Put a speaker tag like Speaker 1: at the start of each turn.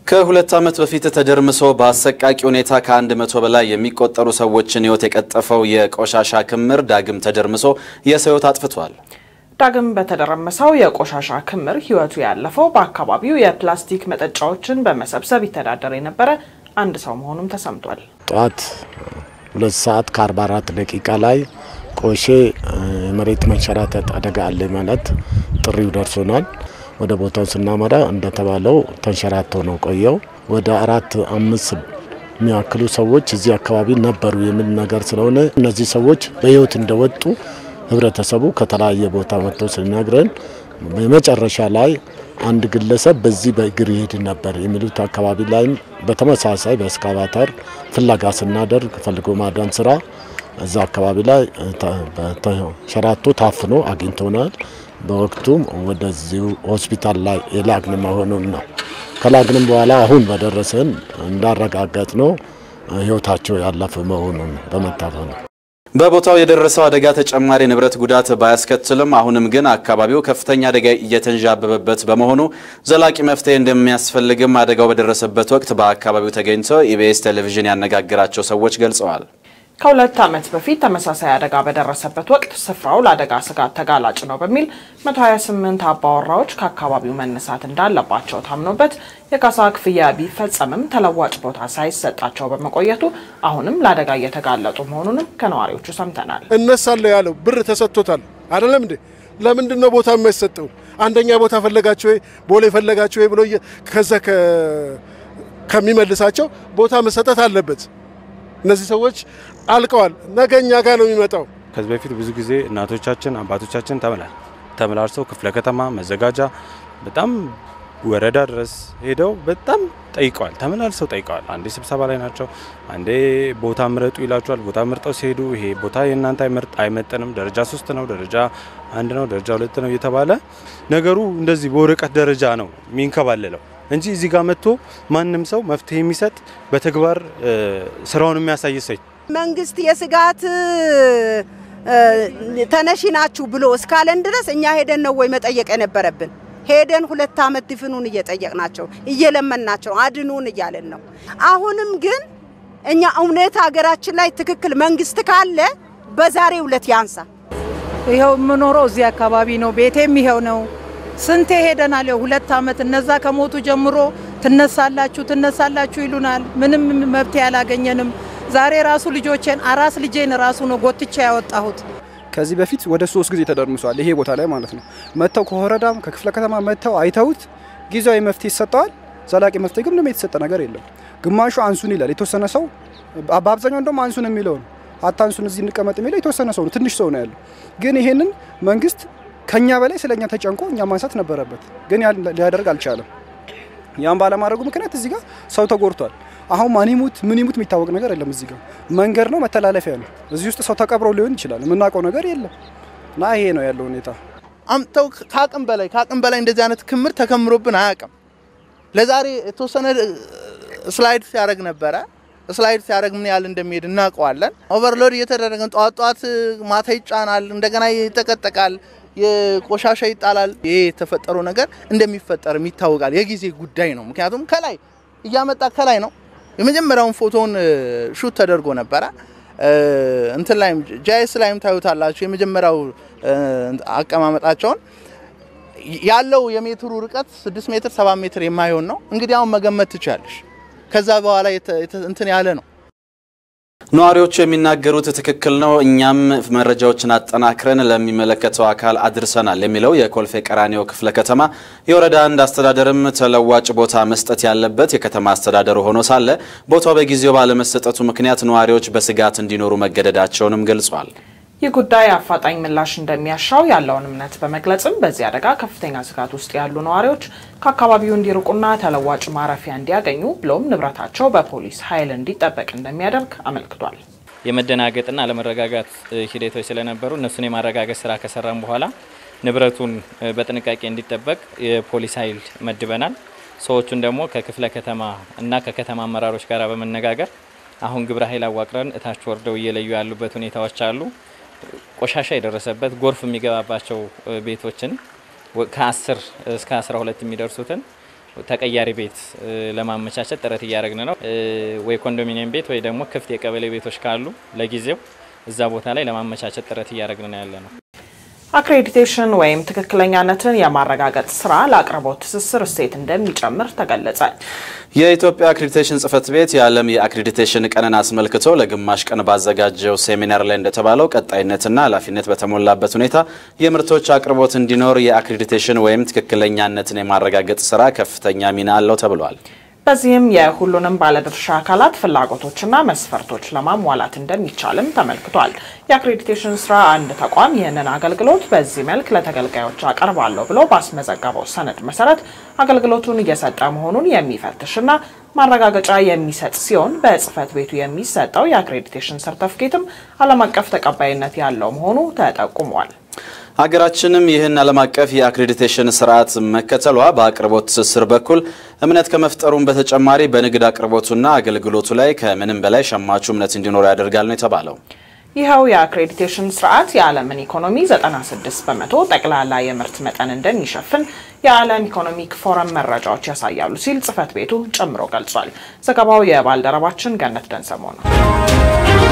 Speaker 1: ከሁለት ዓመት በፊት ተደርምሶ በአሰቃቂ ሁኔታ ከአንድ መቶ በላይ የሚቆጠሩ ሰዎችን ሕይወት የቀጠፈው የቆሻሻ ክምር ዳግም ተደርምሶ የሰው ሕይወት አጥፍቷል።
Speaker 2: ዳግም በተደረመሰው የቆሻሻ ክምር ሕይወቱ ያለፈው በአካባቢው የፕላስቲክ መጠጫዎችን በመሰብሰብ ይተዳደር የነበረ አንድ ሰው መሆኑም ተሰምቷል።
Speaker 3: ጠዋት ሁለት ሰዓት ከ44 ደቂቃ ላይ ቆሼ የመሬት መንሸራተት አደጋ አለ ማለት ጥሪው ደርሶናል። ወደ ቦታው ስናመራ እንደተባለው ተንሸራቶ ነው ቆየው። ወደ አራት አምስት የሚያክሉ ሰዎች እዚህ አካባቢ ነበሩ የሚል ነገር ስለሆነ እነዚህ ሰዎች በህይወት እንደወጡ ህብረተሰቡ ከተለያየ ቦታ መጥቶ ሲነግረን በመጨረሻ ላይ አንድ ግለሰብ በዚህ በእግር ይሄድ ነበር የሚሉት አካባቢ ላይም በተመሳሳይ በእስካቫተር ፍለጋ ስናደርግ ፈልጎ ማዳን ስራ እዛ አካባቢ ላይ ተንሸራቶ ታፍኖ አግኝቶናል። በወቅቱም ወደዚሁ ሆስፒታል ላይ የላግን መሆኑን ነው። ከላግንም በኋላ አሁን በደረሰን እንዳረጋገጥ ነው ህይወታቸው ያለፈ መሆኑን በመታፈኑ
Speaker 1: በቦታው የደረሰው አደጋ ተጨማሪ ንብረት ጉዳት ባያስከትልም አሁንም ግን አካባቢው ከፍተኛ አደጋ እየተንዣበበበት በመሆኑ ዘላቂ መፍትሄ እንደሚያስፈልግም አደጋው በደረሰበት ወቅት በአካባቢው ተገኝተው ኢቢኤስ ቴሌቪዥን ያነጋገራቸው ሰዎች ገልጸዋል።
Speaker 2: ከሁለት ዓመት በፊት ተመሳሳይ አደጋ በደረሰበት ወቅት ስፍራው ለአደጋ ስጋት ተጋላጭ ነው በሚል 128 አባወራዎች ከአካባቢው መነሳት እንዳለባቸው ታምኖበት የካሳ ክፍያ ቢፈጸምም ተለዋጭ ቦታ ሳይሰጣቸው በመቆየቱ አሁንም ለአደጋ እየተጋለጡ መሆኑንም ከነዋሪዎቹ ሰምተናል።
Speaker 4: እነሳለሁ ያለው ብር ተሰጥቶታል አይደለም እንዴ? ለምንድን ነው ቦታ የማይሰጠው? አንደኛ ቦታ ፈለጋችሁ ወይ ቦሌ ፈለጋችሁ ወይ ብሎ ከዛ ከሚመልሳቸው ቦታ መሰጠት አለበት። እነዚህ ሰዎች አልቀዋል። ነገ እኛ ጋር ነው የሚመጣው።
Speaker 5: ከዚህ በፊት ብዙ ጊዜ እናቶቻችን አባቶቻችን ተመላል ተመላልሰው ክፍለ ከተማ መዘጋጃ በጣም ወረዳ ድረስ ሄደው በጣም ጠይቀዋል። ተመላልሰው ጠይቀዋል። አንዴ ስብሰባ ላይ ናቸው፣ አንዴ ቦታ ምረጡ ይላቸዋል። ቦታ ምርጠው ሲሄዱ ይሄ ቦታ የእናንተ አይመርጥ አይመጥንም፣ ደረጃ ሶስት ነው፣ ደረጃ አንድ ነው፣ ደረጃ ሁለት ነው እየተባለ ነገሩ እንደዚህ በወረቀት ደረጃ ነው የሚንከባለለው እንጂ እዚህ ጋር መጥቶ ማንም ሰው መፍትሄ የሚሰጥ በተግባር ስራውን የሚያሳይ ሰው
Speaker 6: መንግስት የስጋት ተነሺ ናችሁ ብሎ እስካለን ድረስ እኛ ሄደን ነው ወይ መጠየቅ የነበረብን? ሄደን ሁለት ዓመት ድፍኑን እየጠየቅናቸው እየለመናቸው አድኑን እያለን ነው። አሁንም ግን እኛ እውነት ሀገራችን ላይ ትክክል መንግስት ካለ በዛሬው ዕለት ያንሳ።
Speaker 7: ይኸው የምኖረው እዚህ አካባቢ ነው። ቤቴም ይኸው ነው። ስንቴ ሄደናል። ይኸው ሁለት ዓመት እነዛ ከሞቱ ጀምሮ ትነሳላችሁ ትነሳላችሁ ይሉናል። ምንም መብት አላገኘንም። ዛሬ ራሱ ልጆቼን አራስ ልጄን ራሱ ነው ጎትቻ ያወጣሁት።
Speaker 8: ከዚህ በፊት ወደ ሶስት ጊዜ ተደርምሷል። ይሄ ቦታ ላይ ማለት ነው። መጥተው ከወረዳም ከክፍለ ከተማ መጥተው አይተውት ጊዜያዊ መፍትሄ ይሰጠዋል። ዘላቂ መፍትሄ ግን ምንም የተሰጠ ነገር የለም። ግማሹ አንሱን ይላል። የተወሰነ ሰው በአብዛኛው እንደውም አንሱን የሚለው ነው። አታንሱን እዚህ እንቀመጥ የሚለው የተወሰነ ሰው ነው፣ ትንሽ ሰው ነው ያለው። ግን ይሄንን መንግስት ከኛ በላይ ስለኛ ተጨንቆ እኛ ማንሳት ነበረበት፣ ግን ሊያደርግ አልቻለም። ያን ባለማድረጉ ምክንያት እዚህ ጋር ሰው ተጎድቷል። አሁን ማን ይሙት ምን ይሙት የሚታወቅ ነገር የለም። እዚህ ጋር መንገድ ነው፣ መተላለፊያ ነው። እዚህ ውስጥ ሰው ተቀብሮ ሊሆን ይችላል። የምናውቀው ነገር የለም እና ይሄ ነው ያለው ሁኔታ።
Speaker 9: አምጥተው ከአቅም በላይ ከአቅም በላይ እንደዚህ አይነት ክምር ተከምሮብን አያውቅም። ለዛሬ የተወሰነ ስላይድ ሲያደርግ ነበረ። ስላይድ ሲያደርግ ምን ያህል እንደሚሄድ እናውቀዋለን። ኦቨርሎድ እየተደረገ ጠዋት ጠዋት ማታ ይጫናል፣ እንደገና ይጠቀጠቃል፣ የቆሻሻ ይጣላል። ይሄ የተፈጠረው ነገር እንደሚፈጠርም ይታወቃል። የጊዜ ጉዳይ ነው። ምክንያቱም ከላይ እያመጣ ከላይ ነው የመጀመሪያውን ፎቶውን ሹት ተደርጎ ነበረ። እንትን ላይም ጃይስ ላይም ታዩታላችሁ። የመጀመሪያው አቀማመጣቸውን ያለው የሜትሩ ርቀት 6 ሜትር 7 ሜትር የማይሆን ነው። እንግዲህ አሁን መገመት ትችላለሽ። ከዛ በኋላ እንትን ያለ ነው።
Speaker 1: ነዋሪዎቹ የሚናገሩት ትክክል ነው፣ እኛም መረጃዎችን አጠናክረን ለሚመለከተው አካል አድርሰናል የሚለው የኮልፌ ቀራኒዮ ክፍለ ከተማ የወረዳ አንድ አስተዳደርም ተለዋጭ ቦታ መስጠት ያለበት የከተማ አስተዳደሩ ሆኖ ሳለ ቦታው በጊዜው ባለመሰጠቱ ምክንያት ነዋሪዎች በስጋት እንዲኖሩ መገደዳቸውንም ገልጿል።
Speaker 2: ይህ ጉዳይ አፋጣኝ ምላሽ እንደሚያሻው ያለውን እምነት በመግለጽም በዚህ አደጋ ከፍተኛ ስጋት ውስጥ ያሉ ነዋሪዎች ከአካባቢው እንዲርቁና ተለዋጭ ማረፊያ እንዲያገኙ ብሎም ንብረታቸው በፖሊስ ኃይል እንዲጠበቅ እንደሚያደርግ አመልክቷል።
Speaker 10: የመደናገጥና አለመረጋጋት ሂደቶች ስለነበሩ እነሱን የማረጋገጥ ስራ ከሰራም በኋላ ንብረቱን በጥንቃቄ እንዲጠበቅ የፖሊስ ኃይል መድበናል። ሰዎቹን ደግሞ ከክፍለ ከተማ እና ከከተማ አመራሮች ጋር በመነጋገር አሁን ግብረ ኃይል አዋቅረን እታች ወርደው እየለዩ ያሉበት ሁኔታዎች አሉ። ቆሻሻ የደረሰበት ጎርፍ የሚገባባቸው ቤቶችን ከ10 እስከ 12 የሚደርሱትን ተቀያሪ ቤት ለማመቻቸት ጥረት እያደረግን ነው። ወይ ኮንዶሚኒየም ቤት ወይ ደግሞ ክፍት የቀበሌ ቤቶች ካሉ ለጊዜው እዛ ቦታ ላይ ለማመቻቸት ጥረት እያደረግን ነው ያለ ነው።
Speaker 2: አክሬዲቴሽን ወይም ትክክለኛነትን የማረጋገጥ ስራ ለአቅርቦት ትስስር እሴት እንደሚጨምር ተገለጸ።
Speaker 1: የኢትዮጵያ አክሬዲቴሽን ጽህፈት ቤት የዓለም የአክሬዲቴሽን ቀንን አስመልክቶ ለግማሽ ቀን ባዘጋጀው ሴሚናር ላይ እንደተባለው ቀጣይነትና ኃላፊነት በተሞላበት ሁኔታ የምርቶች አቅርቦት እንዲኖር የአክሬዲቴሽን ወይም ትክክለኛነትን የማረጋገጥ ስራ ከፍተኛ ሚና አለው ተብሏል።
Speaker 2: በዚህም የሁሉንም ባለድርሻ አካላት ፍላጎቶችና መስፈርቶች ለማሟላት እንደሚቻልም ተመልክቷል። የአክሬዲቴሽን ስራ አንድ ተቋም ይህንን አገልግሎት በዚህ መልክ ለተገልጋዮች አቀርባለሁ ብሎ ባስመዘገበው ሰነድ መሰረት አገልግሎቱን እየሰጠ መሆኑን የሚፈትሽና ማረጋገጫ የሚሰጥ ሲሆን በጽህፈት ቤቱ የሚሰጠው የአክሬዲቴሽን ሰርተፍኬትም ዓለም አቀፍ ተቀባይነት ያለው መሆኑ ተጠቁሟል።
Speaker 1: ሀገራችንም ይህን ዓለም አቀፍ የአክሬዲቴሽን ስርዓት መከተሏ በአቅርቦት ትስስር በኩል እምነት ከመፍጠሩም በተጨማሪ በንግድ አቅርቦቱና አገልግሎቱ ላይ ከምንም በላይ ሸማቹ እምነት እንዲኖሩ ያደርጋል ነው የተባለው።
Speaker 2: ይኸው የአክሬዲቴሽን ስርዓት የዓለምን ኢኮኖሚ 96 በመቶ ጠቅላላ የምርት መጠን እንደሚሸፍን የዓለም ኢኮኖሚክ ፎረም መረጃዎች ያሳያሉ ሲል ጽህፈት ቤቱ ጨምሮ ገልጿል። ዘገባው የባልደረባችን ገነት ደንሰሞ ነው።